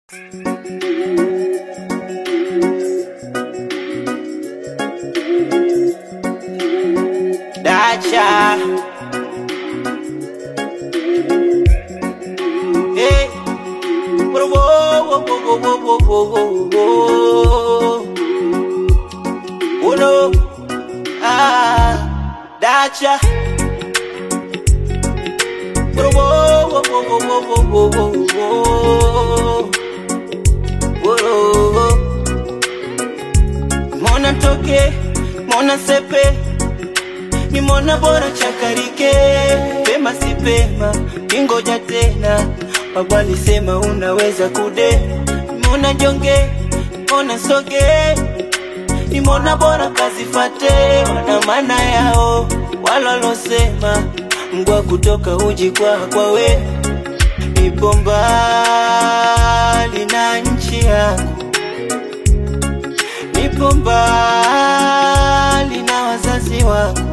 Dacha. Hey. Whoa, whoa, whoa, whoa, whoa, whoa, whoa, whoa. Oh no. Ah, Dacha. Whoa, whoa, whoa, whoa, whoa, whoa, whoa, whoa, whoa. Whoa. Mona toke, mona sepe Nimona bora chakarike, pema si pema, ningoja tena. Baba alisema unaweza kude, nimona jonge, nimona soge, nimona bora kazifate, wana maana yao walolosema, mgwa kutoka uji kwa kwa we, nipo mbali na nchi yangu, nipo mbali na wazazi wangu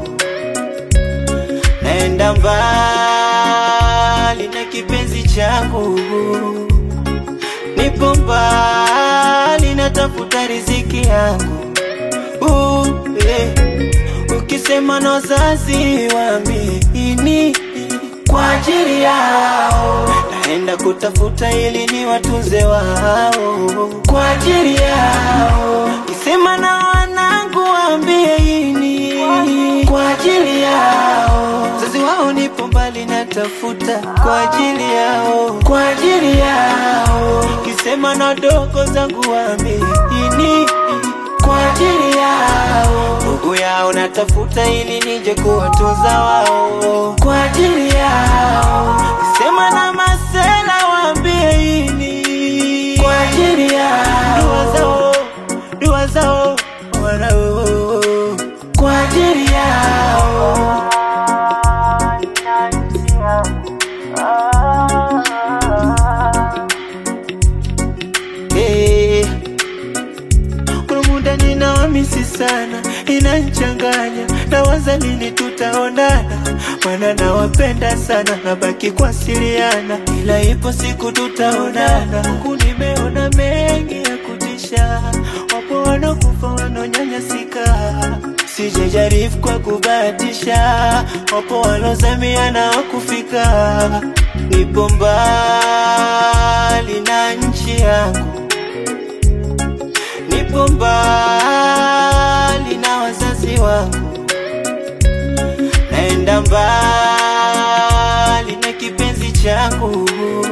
naenda mbali na kipenzi changu, nipo mbali natafuta riziki yangu. Uh, eh. Ukisema na wazazi waamini kwa ajili yao, naenda kutafuta ili ni watunze wao kwa ajili yao. Kisema na wanangu waambie ini kwa ajili yao, wazazi wao nipo mbali natafuta kwa ajili yao, kwa ajili yao. Kisema na dogo zangu waambie ini kwa ajili yao, ndugu yao natafuta ili nije kuwatunza wao kwa ajili yao. Sema na masela waambie ini kwa ajili yao, dua zao, dua zao wanao kwa ajili yao. Hey. Kuna muda ninawamisi sana, inanchanganya nawaza lini tutaonana, maana nawapenda sana, nabaki kuwasiliana, ila ipo siku tutaonana. Huku nimeona mengi ya kutisha, wapo wanakufa wanaonyanyasika, sijajaribu kwa kubahatisha, wapo walozamia na wakufika. Nipo mbali na nchi yangu nipo mbali na wazazi wangu, naenda mbali na kipenzi changu,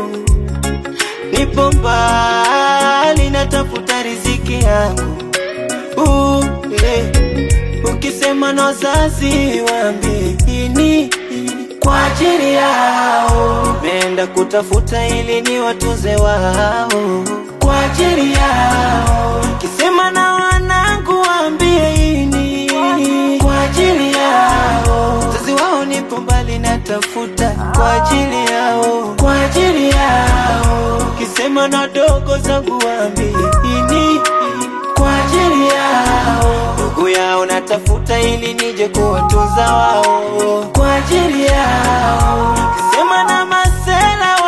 nipo mbali natafuta riziki yangu. Uh, eh. Ukisema na wazazi waambie ini kwa ajili yao, meenda kutafuta ili ni watunze wao kwa ajili yao. Kisema na wanangu waambie ini kwa ajili yao, wazazi wao nipo mbali natafuta kwa ajili yao, kwa ajili yao. Kisema na dogo zangu waambie ini kwa ajili yao, ndugu yao natafuta ili nije kuwatunza wao kwa ajili yao. Kisema na masela